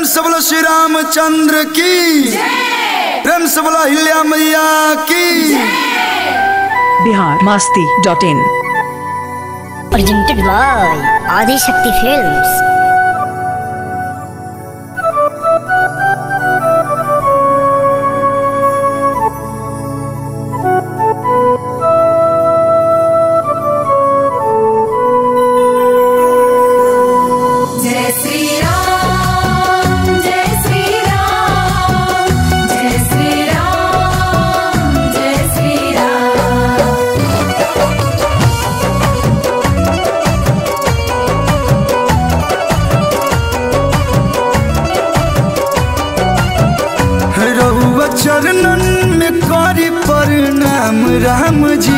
से बोलो श्री रामचंद्र की प्रेम से बोलो हिल्या मैया की Bihar Masti dot in presented by Adi Shakti Films. जय श्री राम जय श्री राम जय श्री राम जय श्री राम रहुआ चरणन में करी प्रणाम राम जी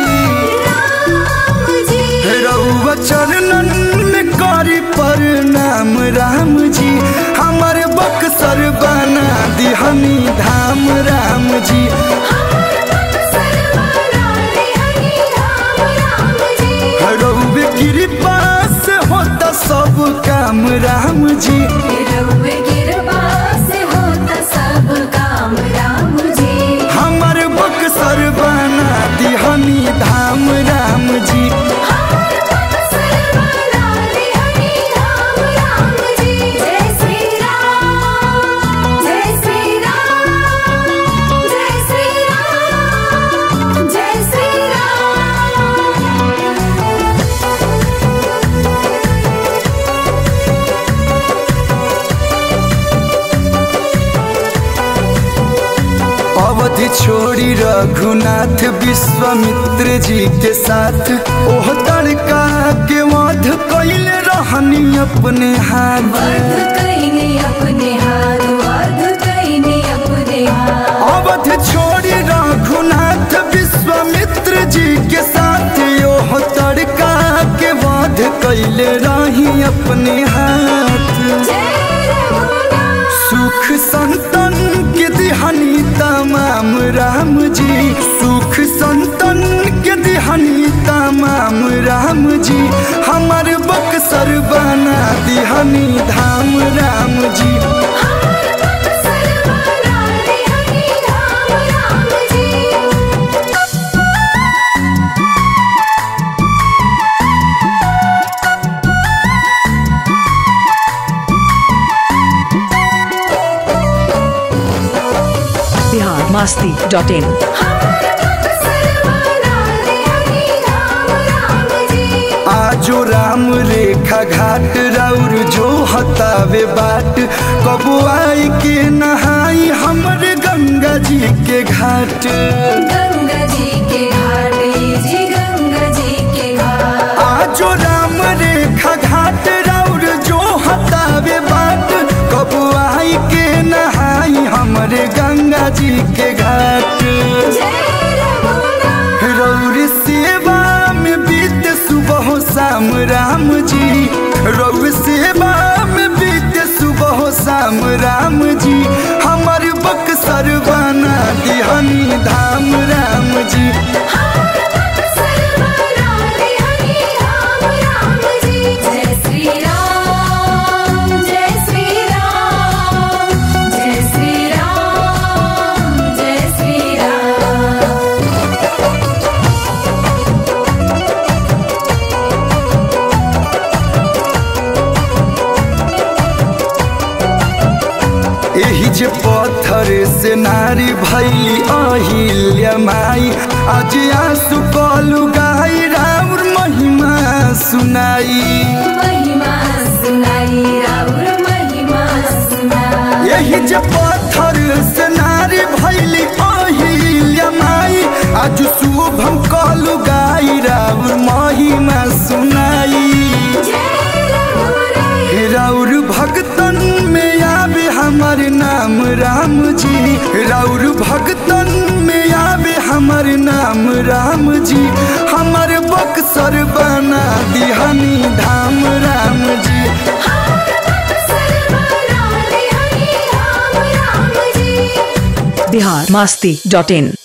राम जी रहुआ चरणन में करी प्रणाम राम जी हमारे बक्सर बना दिहनी धाम राम जी हमार मन सर्वदा रे हरि राम राम जी रहुए कृपा से होता सब काम राम जी रउवे कृपा से होता सब काम राम जी हमारे बक्सर बना दिहनी धाम राम जी हमार मन सर्वदा रे हरि राम राम जी जय श्री राम जय श्री राम जय श्री राम जय श्री राम अवधि छोड़ी रघुनाथ विश्वामित्र जी के साथ ओह तड़का के वध कैले रहनी अपने हाथ वर्ध कईने अपने हाथ वर्ध कईने अपने हाथ अवध छोड़ी रघुनाथ विश्वामित्र जी के साथ ओह तड़का के वध कैले रही अपने हाथ जय रघुनाथ सुख संतन के दिहनी तमाम राम जी सुख संतन के दिहनी तमाम राम जी हमार बक्सर बना दिहनी धाम राम जी हमार मन सर्वदा रे हरि राम राम जी बिहार मास्ती डॉट इन हमार मन सर्वदा रे हरि राम राम जी आजो राम रेखा घाट राउर जो हतावे बाट कबो आई के नहाई हमरे गंगा जी के घाट गंगा जी के घाट जी गंगा जी के घाट आजो राम रेखा घाट राउर जो हतावे बाट कब आई के नहाई हमरे गंगा जी के घाट जय रघुनाथ रौर सेवा में बीत सुबह शाम राम जी रौर सेवा में बीत सुबह शाम राम जी हमर बक्सर बना दिहनी धाम राम जी हमार मन सर्वदा रे हरि राम राम जी जय श्री राम जय श्री राम जय श्री राम जय श्री राम एही जे पत्थर से नारी भैली अहिल्या माई आज आंसू कलु गाई राउर महिमा सुनाई महिमा सुनाई राउर महिमा सुनाई यही जे पत्थर से नारी भैली अहिल्या माई आज शुभम कलु गाई राउर महिमा सुनाई जय रघुनाथ राउर भगतन में आवे हमर नाम राम जी राउर भगतन में आवे हमर नाम राम जी हमर बक्सर बना दिहनी धाम राम जी हमार मन सर्वदा रे हरि राम राम जी बिहार मास्ती डॉट इन